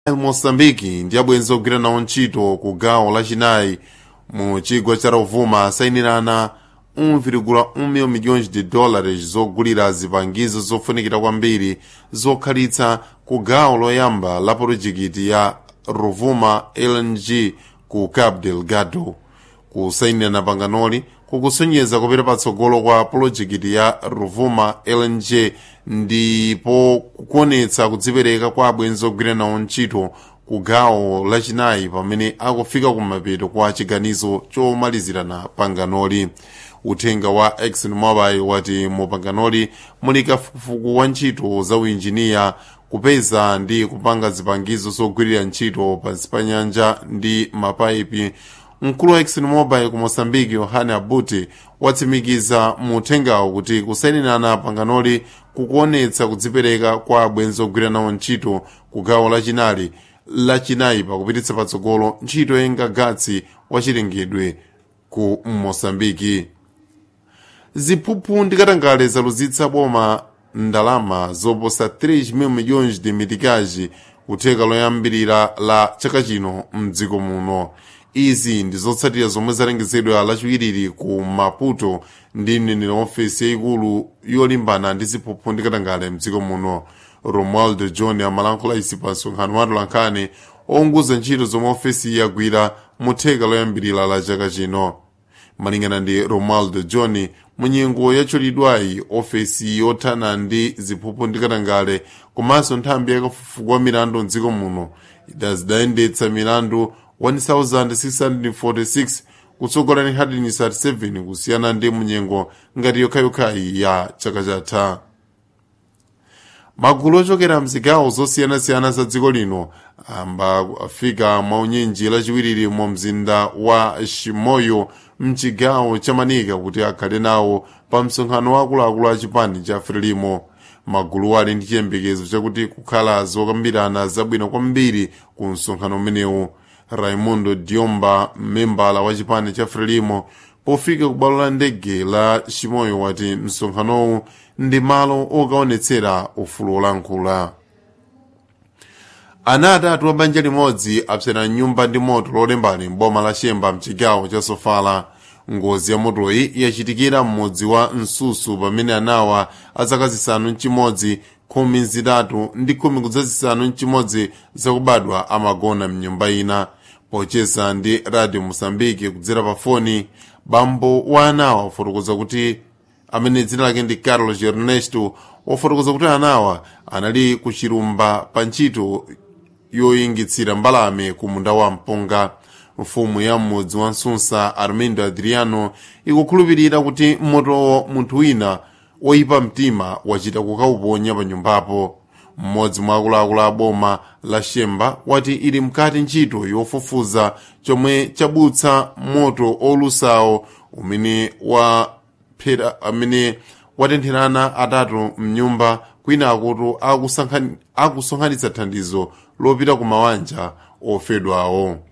moçambique ndi abwenzi ogwira nawo ntchito ku gawo lachinayi mu chigwa cha rovuma asayinirana 1,1 milhões de dólares zogulira zipangizo zofunikira kwambiri zokhalitsa ku gawo loyamba la porojekiti ya rovuma lng ku cabo delgado kusayinirana panganoli kukusonyeza kupita patsogolo kwa polojekiti ya rovuma lng ndipo kukuonetsa kudzipereka kwa abwenzi ogwira nawo ntchito ku gawo lachinayi pamene akufika kumapeto kwa chiganizo chomalizirana panganoli uthenga wa exxonmobil wati mu panganoli muli kafukufuku wa ntchito za uinjiniya kupeza ndi kupanga zipangizo zogwirira ntchito pansi pa nyanja ndi mapaipi mkulu wa exxonmobil ku moçambique yohane abuti watsimikiza mu uthengawo kuti kusayinirana panganoli kukuonetsa kudzipereka kwa abwenzi ogwira nawo ntchito ku gawo lachinali lachinayi pakupititsa patsogolo ntchito yengagatsi wachilengedwe ku moçambike ziphuphu ndi katangale zaluzitsa boma ndalama zoposa 3 milhões de mitikaji kutheka loyambirira la chaka chino mdziko muno izi ndi zotsatira zomwe zalengezedwa lachiwiriri ku maputo ndi mneneri wa ofesi yayikulu yolimbana ndi ziphuphu ndi katangale mdziko muno romualdo john amalankhula izi pa msonkhano wa atolankhani ounguza ntchito zomwe ofesi yagwira mu theka loyambirira la chaka chino malingana ndi romualdo john munyengo yatchulidwayi ofesi yothana ndi ziphuphu ndi katangale komanso nthambi yakafukufuku wa milandu mdziko muno idazidayendetsa milandu 1646 kutsogola ndi 137 kusiyana ndi munyengo ngati yokhayokhayi ya chaka chatha magulu ochokera mzigawo zosiyanasiyana za dziko lino amba afika mwaunyenji lachiwiriri mu mzinda wa shimoyo mchigawo cha manika kuti akhale nawo pa msonkhano wa akuluakulu a chipani cha frelimo magulu ali ndi chiyembekezo chakuti kukhala zokambirana zabwino kwambiri ku msonkhano umenewu raimundo diomba mmembala wa chipani cha frelimo pofika ku bwalo la ndege la shimoyo wati msonkhanowu ndi malo okaonetsera ufulu olankhula ana atatu a banja limodzi apsera nyumba ndi moto lolembani mboma la shemba mchigawo cha sofala ngozi ya motoyi yachitikira mmudzi wa msusu pamene anawa azaka zisanu mchimodzi khumi zitatu ndi khumi kudzazisanu mchimodzi zakubadwa amagona mnyumba ina pocheza ndi radio mosambike kudzera pa foni bambo wa anawa wafotokoza kuti amene dzina lake ndi carlos ernesto wafotokoza kuti anawa anali ku chilumba pa ntchito yoyingitsira mbalame ku munda wa mpunga mfumu ya m'mudzi wa nsunsa armindo adriano ikukhulupirira kuti motowo munthu wina woyipa mtima wachita kukauponya pa nyumbapo mmodzi mwa akuluakulu a boma la shemba wati ili mkati ntchito yofufuza chomwe chabutsa moto olusawo umene wa phera amene watentherana atatu mnyumba kwina akuti akusonkhanitsa thandizo lopita ku mawanja ofedwawo